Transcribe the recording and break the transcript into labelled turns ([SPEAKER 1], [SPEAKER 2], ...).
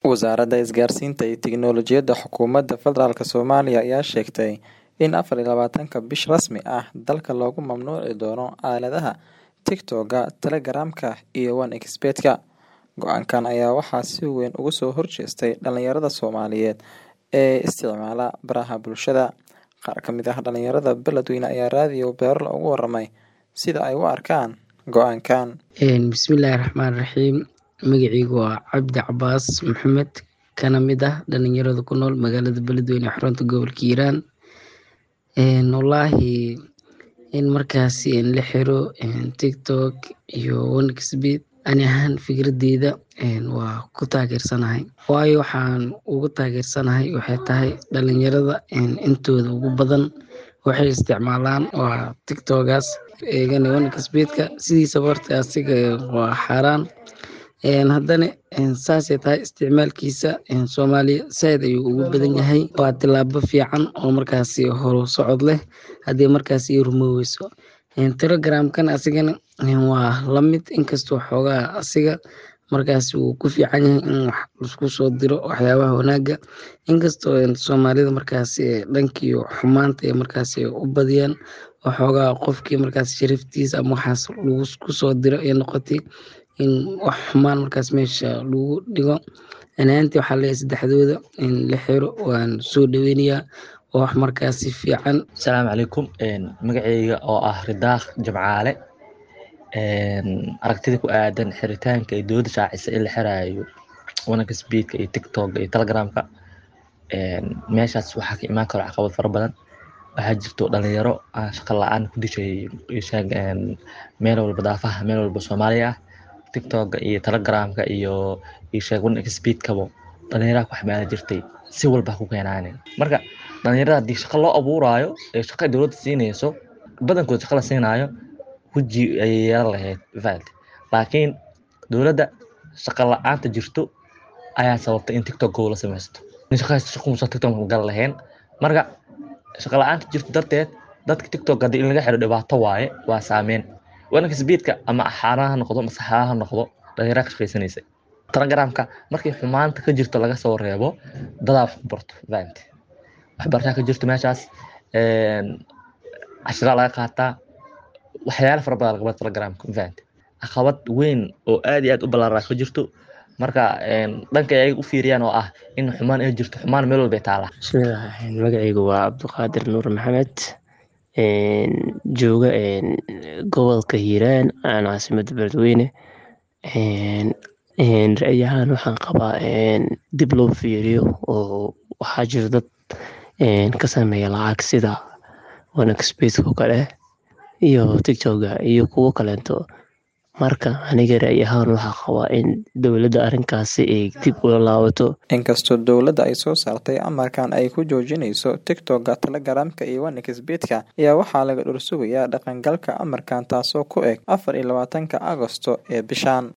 [SPEAKER 1] Wasaaradda Isgaarsiinta iyo Tiknoolajiyadda Xukuumadda Federaalk Soomaaliya ayaa sheegtay in afar iyo labaatanka bish rasmi ah dalka looga mamnuuci doono aaladaha TikTok-ga, Telegram-ka iyo OneXBet-ka. Go'aankan ayaa waxaa si weyn uga soo horjeestay dhalinyarada Soomaaliyeed ee isticmaala baraha bulshada. Qaar ka mid ah dhalinyarada beledweyne ayaa raadiyo Beerlo uga warramay sida ay u arkaan go'aankan.
[SPEAKER 2] Bismillaahi Raxmaani Raxiim. Magacaygu waa Cabdi Cabaas Maxamed kana mid ah dhalinyarada ku nool magaalada Beledweyne ee xarunta gobolka Hiiraan. Wallaahi in markaasi la xiro TikTok iyo OneXBet ani ahaan fikradeyda waa ku taageersanahay. Waayo waxaan ugu taageersanahay waxay tahay dhalinyarada intooda ugu badan waxay isticmaalaan waa TikTok-gaas eegana OneXBet-ka sidiisaba horta asiga waa xaaraan. Haddana saasay tahay isticmaalkiisa Soomaaliya saaid ayuu ugu badan yahay. Waa tilaabo fiican oo markaasi horu socod leh haddii markaasi ay rumoweyso. Telegram-kana asigana waa la mid inkastoo xoogaa asiga markaasi uu ku fiican yahay in wax laisku soo diro waxyaabaha wanaaga. Inkastoo Soomaalida markaasi dhankii xumaanta ay markaasi u badiyaan oo xoogaa qofkii markaasi sharaftiisa ama waxaas lagu soo diro ay noqotay in wax xumaan markaas meesha lagu dhigo. Ani ahaantii waxaan leeyahay saddexdooda in la xiro waan soo dhaweynayaa waa wax markaasi fiican.
[SPEAKER 3] Asalaamu calaykum magacayga oo ah Ridaaq Jimcaale aragtida ku aadan xiritaanka ay dowladda shaacisay in la xiraayo OneXBet-ka iyo TikTok-ga iyo Telegram-ka meeshaas waxaa ka imaan karo caqabad fara badan. Waxaa jirto dhalinyaro aan shaqo la-aan ku dishay meel walba daafaha meel walba Soomaaliya ah. TikTok-ga iyo Telegram-ka iyo ii sheeg OneXBet-kaba dhalinyara ku xamaali jirtay si walba ha ku keenaane. Marka dhalinyarada haddii shaqo loo abuuraayo ee shaqo ay dowladda siinayso badankood shaqo la siinaayo waji ayay yeelan lahayd mafahamtay. Laakiin dowladda shaqo la-aanta jirto ayaa sababtay in TikTok-gooda la sameysto. In shaqo haysto shaqo muusan TikTok ma gali lahayn. Marka shaqo la-aanta jirto darteed dadka TikTok haddii in laga xiro dhibaato waaye waa saameyn. OneXBet-ka ama xaaraan ha noqdo mase xalaal ha noqdo dhalinyara ka shaqeysanaysay. Telegram-ka markii xumaanta ka jirto laga soo reebo dadaa wax ku barto mafahamtay. Waxbarasha ka jirto meeshaas casharraa laga qaataa waxyaalo fara badan laga barto Telegram-ka mafahamtay. Caqabad weyn oo aad iyo aad u ballaaran ka jirto marka dhanka ay u fiiriyaan oo ah in xumaan ay jirto xumaan meel walba ay taalaa.
[SPEAKER 4] Bismillaahi magacaygu waa Cabdiqaadir Nuur Maxamed jooga gobolka Hiiraan aan caasimadda Beledweyne. Ra'yi ahaan waxaan qabaa dib loo fiiriyo oo waxaa jira dad ka sameeya lacag sida OneXBet-ka oo kale iyo TikTok-ga iyo kuwo kaleeto. Marka aniga ra'yi ahaan waxaan qabaa in dowladda arrinkaasi ay dib ula laabato.
[SPEAKER 1] Inkastoo dowladda ay soo saartay amarkan ay ku joojinayso TikTok-ga, Telegram-ka iyo OneXBet-ka ayaa waxaa laga dhul sugayaa dhaqangalka amarkan taasoo ku eg afar iyo labaatanka Agoosto ee bishan.